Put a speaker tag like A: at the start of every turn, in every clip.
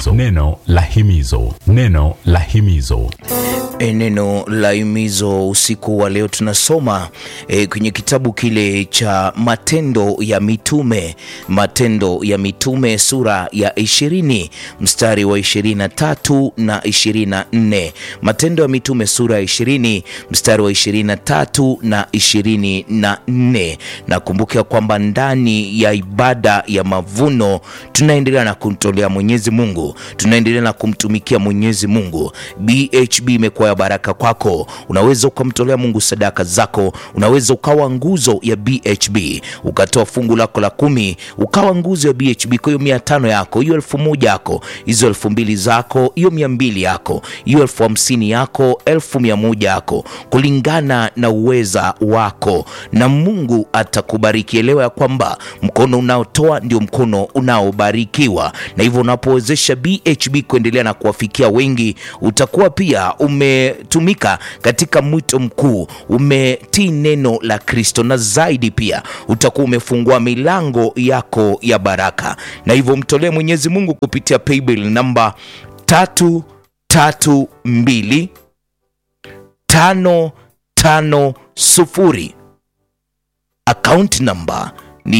A: himizo neno la himizo neno la himizo
B: E, neno la himizo usiku wa leo tunasoma e, kwenye kitabu kile cha Matendo ya Mitume, Matendo ya Mitume sura ya ishirini mstari wa ishirini na tatu na ishirini na nne Matendo ya Mitume sura ya ishirini mstari wa ishirini na tatu na ishirini na nne Nakumbuka kwamba ndani ya ibada ya mavuno tunaendelea na kumtolea Mwenyezi Mungu, tunaendelea na kumtumikia Mwenyezi Mungu. BHB imekuwa ya baraka kwako. Unaweza ukamtolea Mungu sadaka zako, unaweza ukawa nguzo ya BHB, ukatoa fungu lako la kumi, ukawa nguzo ya BHB. Kwa hiyo mia tano yako, hiyo elfu moja yako, hizo elfu mbili zako, hiyo mia mbili yako, hiyo elfu hamsini yako, elfu mia moja yako, kulingana na uweza wako, na Mungu atakubariki. Elewa ya kwamba mkono unaotoa ndio mkono unaobarikiwa, na hivyo unapowezesha BHB kuendelea na kuwafikia wengi, utakuwa pia umetumika katika mwito mkuu, umetii neno la Kristo, na zaidi pia utakuwa umefungua milango yako ya baraka, na hivyo mtolee Mwenyezi Mungu kupitia paybill namba tatu tatu mbili tano tano sufuri akaunti namba ni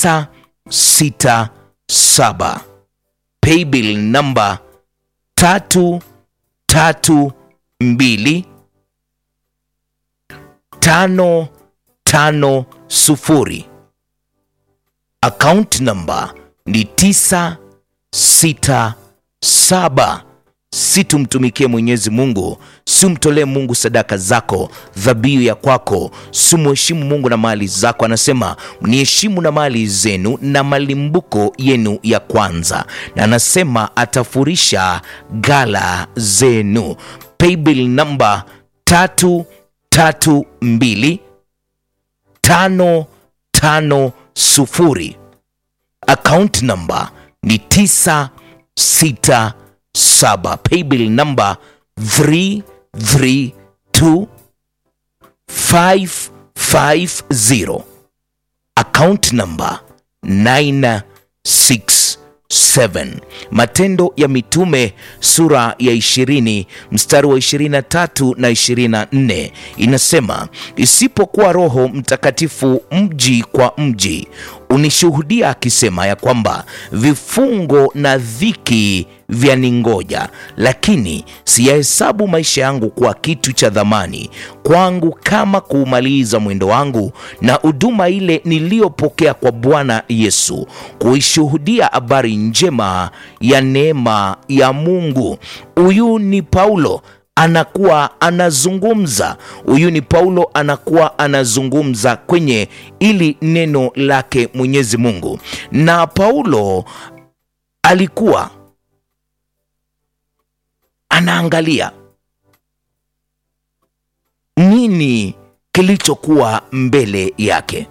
B: 967 paybill namba tatu tatu mbili tano tano sufuri akaunti namba ni 967 si tumtumikie Mwenyezi Mungu, si umtolee Mungu sadaka zako, dhabihu ya kwako, si mheshimu Mungu na mali zako. Anasema mniheshimu na mali zenu na malimbuko yenu ya kwanza, na anasema atafurisha gala zenu. Paybill namba tatu tatu mbili tano tano sufuri account namba ni tisa sita saba paybill namba 332550 account namba 967 Matendo ya Mitume sura ya 20 mstari wa 23 na 24 inasema, isipokuwa Roho Mtakatifu mji kwa mji unishuhudia akisema ya kwamba vifungo na dhiki vyaningoja, lakini siyahesabu maisha yangu kuwa kitu cha dhamani kwangu, kama kuumaliza mwendo wangu na huduma ile niliyopokea kwa Bwana Yesu, kuishuhudia habari njema ya neema ya Mungu. Huyu ni Paulo anakuwa anazungumza huyu ni Paulo anakuwa anazungumza kwenye ili neno lake Mwenyezi Mungu, na Paulo alikuwa anaangalia nini kilichokuwa mbele yake,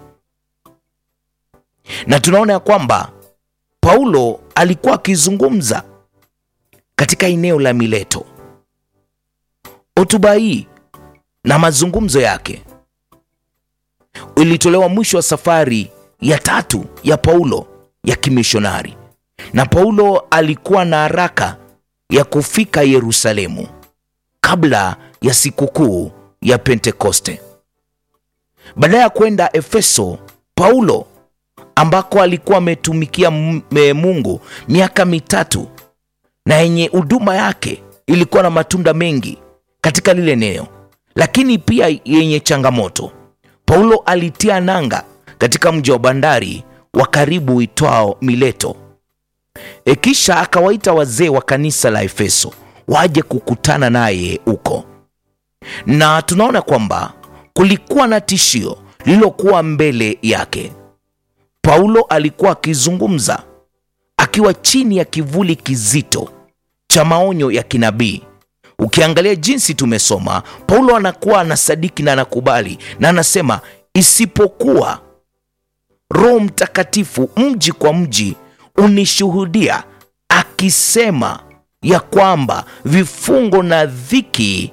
B: na tunaona ya kwamba Paulo alikuwa akizungumza katika eneo la Mileto. Hotuba hii na mazungumzo yake ilitolewa mwisho wa safari ya tatu ya Paulo ya kimishonari, na Paulo alikuwa na haraka ya kufika Yerusalemu kabla ya sikukuu ya Pentekoste. Baada ya kwenda Efeso, Paulo ambako alikuwa ametumikia Mungu miaka mitatu na yenye huduma yake ilikuwa na matunda mengi katika lile eneo, lakini pia yenye changamoto. Paulo alitia nanga katika mji wa bandari wa karibu uitwao Mileto. E, kisha akawaita wazee wa kanisa la Efeso waje kukutana naye huko, na tunaona kwamba kulikuwa na tishio lililokuwa mbele yake. Paulo alikuwa akizungumza akiwa chini ya kivuli kizito cha maonyo ya kinabii. Ukiangalia jinsi tumesoma, Paulo anakuwa anasadiki na anakubali na anasema, isipokuwa Roho Mtakatifu mji kwa mji unishuhudia akisema ya kwamba vifungo na dhiki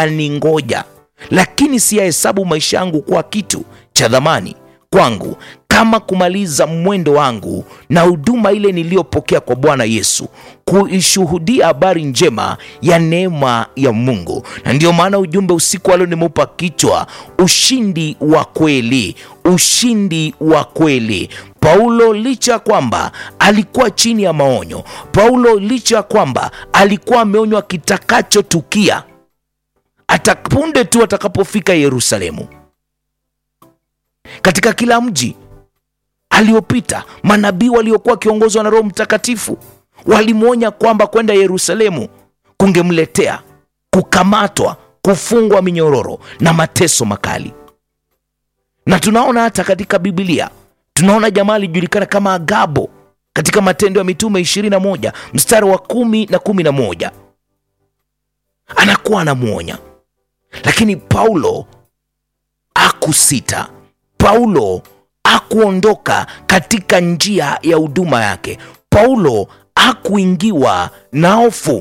B: vyaningoja, lakini siyahesabu maisha yangu kuwa kitu cha dhamani kwangu kama kumaliza mwendo wangu na huduma ile niliyopokea kwa Bwana Yesu, kuishuhudia habari njema ya neema ya Mungu. Na ndiyo maana ujumbe usiku wa leo nimeupa kichwa ushindi wa kweli, ushindi wa kweli. Paulo licha ya kwamba alikuwa chini ya maonyo, Paulo licha ya kwamba alikuwa ameonywa kitakachotukia atapunde tu atakapofika Yerusalemu. Katika kila mji aliopita, manabii waliokuwa wakiongozwa na Roho Mtakatifu walimwonya kwamba kwenda Yerusalemu kungemletea kukamatwa, kufungwa minyororo na mateso makali. Na tunaona hata katika Biblia, tunaona jamaa alijulikana kama Agabo katika Matendo ya Mitume 21 mstari wa kumi na kumi na moja anakuwa anamwonya, lakini Paulo akusita. Paulo akuondoka katika njia ya huduma yake. Paulo akuingiwa na hofu,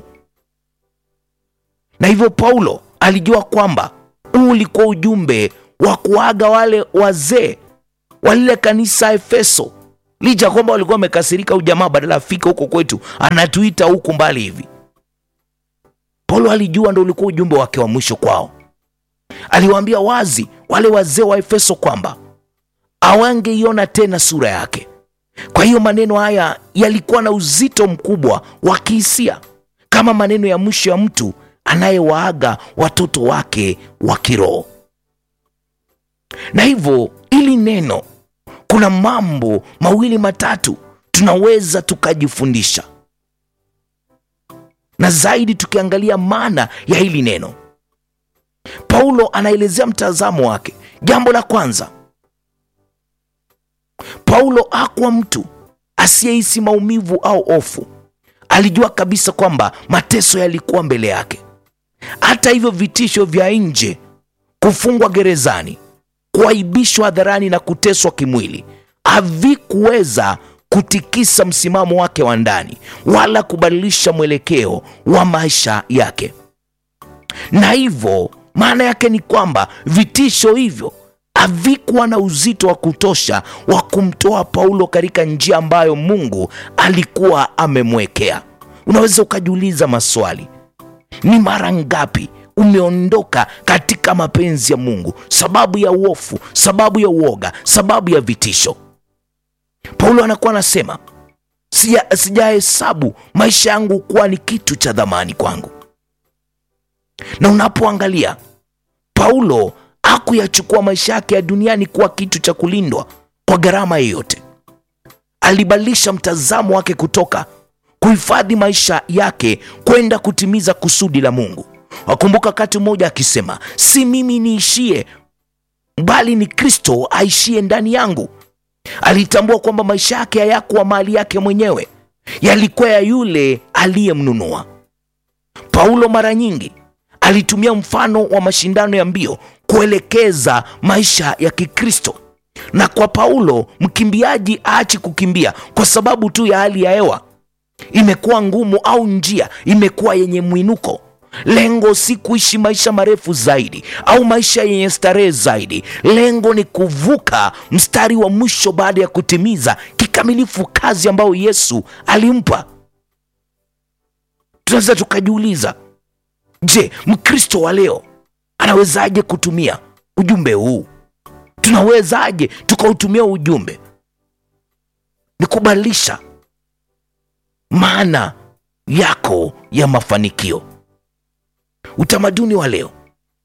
B: na hivyo Paulo alijua kwamba huu ulikuwa ujumbe wa kuaga wale wazee wa lile kanisa Efeso, licha kwamba walikuwa wamekasirika. Huyu jamaa badala afike huko kwetu anatuita huku mbali hivi. Paulo alijua ndo ulikuwa ujumbe wake wa mwisho kwao. Aliwaambia wazi wale wazee wa Efeso kwamba hawangeiona tena sura yake. Kwa hiyo maneno haya yalikuwa na uzito mkubwa wa kihisia, kama maneno ya mwisho ya mtu anayewaaga watoto wake wa kiroho. Na hivyo ili neno, kuna mambo mawili matatu tunaweza tukajifundisha, na zaidi tukiangalia maana ya hili neno. Paulo anaelezea mtazamo wake. Jambo la kwanza, Paulo hakuwa mtu asiyehisi maumivu au hofu. Alijua kabisa kwamba mateso yalikuwa mbele yake. Hata hivyo, vitisho vya nje, kufungwa gerezani, kuaibishwa hadharani na kuteswa kimwili havikuweza kutikisa msimamo wake wa ndani wala kubadilisha mwelekeo wa maisha yake. Na hivyo maana yake ni kwamba vitisho hivyo havikuwa na uzito wa kutosha wa kumtoa Paulo katika njia ambayo Mungu alikuwa amemwekea. Unaweza ukajiuliza maswali, ni mara ngapi umeondoka katika mapenzi ya Mungu sababu ya uofu, sababu ya uoga, sababu ya vitisho? Paulo anakuwa anasema sija sijahesabu maisha yangu kuwa ni kitu cha dhamani kwangu. Na unapoangalia Paulo hakuyachukua maisha yake ya duniani kuwa kitu cha kulindwa kwa gharama yoyote. Alibadilisha mtazamo wake kutoka kuhifadhi maisha yake kwenda kutimiza kusudi la Mungu. Wakumbuka wakati mmoja akisema, si mimi niishie, bali ni Kristo aishie ndani yangu. Alitambua kwamba maisha yake hayakuwa mali yake mwenyewe, yalikuwa ya yule aliyemnunua. Paulo mara nyingi alitumia mfano wa mashindano ya mbio kuelekeza maisha ya Kikristo. Na kwa Paulo, mkimbiaji aachi kukimbia kwa sababu tu ya hali ya hewa imekuwa ngumu au njia imekuwa yenye mwinuko. Lengo si kuishi maisha marefu zaidi au maisha yenye starehe zaidi. Lengo ni kuvuka mstari wa mwisho baada ya kutimiza kikamilifu kazi ambayo Yesu alimpa. Tunaweza tukajiuliza, je, Mkristo wa leo anawezaje kutumia ujumbe huu? Tunawezaje tukautumia ujumbe? Ni kubadilisha maana yako ya mafanikio. Utamaduni wa leo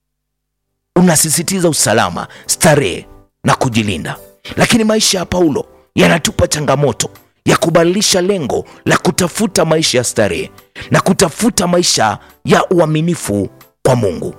B: unasisitiza usalama, starehe na kujilinda, lakini maisha ya Paulo yanatupa changamoto ya kubadilisha lengo la kutafuta maisha ya starehe na kutafuta maisha ya uaminifu kwa Mungu.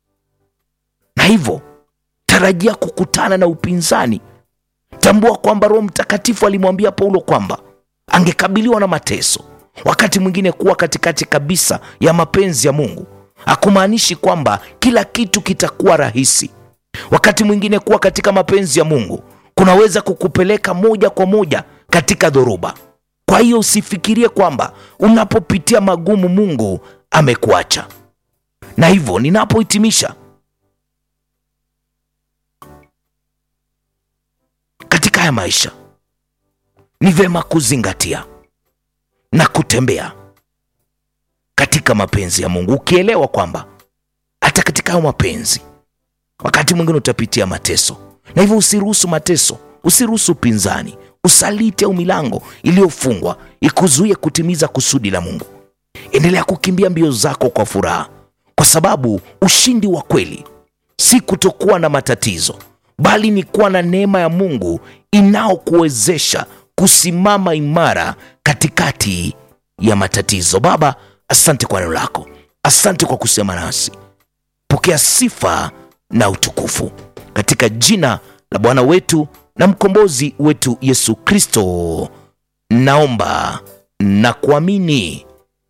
B: Na hivyo tarajia kukutana na upinzani. Tambua kwamba Roho Mtakatifu alimwambia Paulo kwamba angekabiliwa na mateso, wakati mwingine kuwa katikati kabisa ya mapenzi ya Mungu. Hakumaanishi kwamba kila kitu kitakuwa rahisi. Wakati mwingine kuwa katika mapenzi ya Mungu kunaweza kukupeleka moja kwa moja katika dhoruba. Kwa hiyo usifikirie kwamba unapopitia magumu Mungu amekuacha. Na hivyo ninapohitimisha katika haya maisha ni vyema kuzingatia na kutembea katika mapenzi ya Mungu, ukielewa kwamba hata katika hayo mapenzi wakati mwingine utapitia mateso, na hivyo usiruhusu mateso, usiruhusu upinzani, usaliti au milango iliyofungwa ikuzuie kutimiza kusudi la Mungu. Endelea kukimbia mbio zako kwa furaha, kwa sababu ushindi wa kweli si kutokuwa na matatizo, bali ni kuwa na neema ya Mungu inayokuwezesha kusimama imara katikati ya matatizo. Baba, asante kwa neno lako, asante kwa kusema nasi. Pokea sifa na utukufu katika jina la Bwana wetu na mkombozi wetu Yesu Kristo, naomba na kuamini.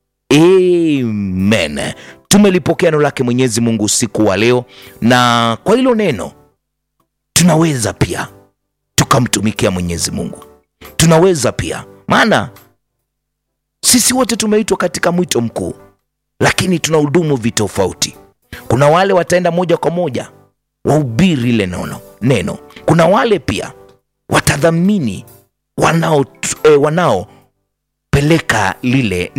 B: Amen. Tumelipokea neno lake Mwenyezi Mungu usiku wa leo, na kwa hilo neno tunaweza pia tukamtumikia Mwenyezi Mungu, tunaweza pia, maana sisi wote tumeitwa katika mwito mkuu, lakini tuna hudumu vitofauti. Kuna wale wataenda moja kwa moja wahubiri ile neno, neno. Kuna wale pia watadhamini wanao eh, wanaopeleka lile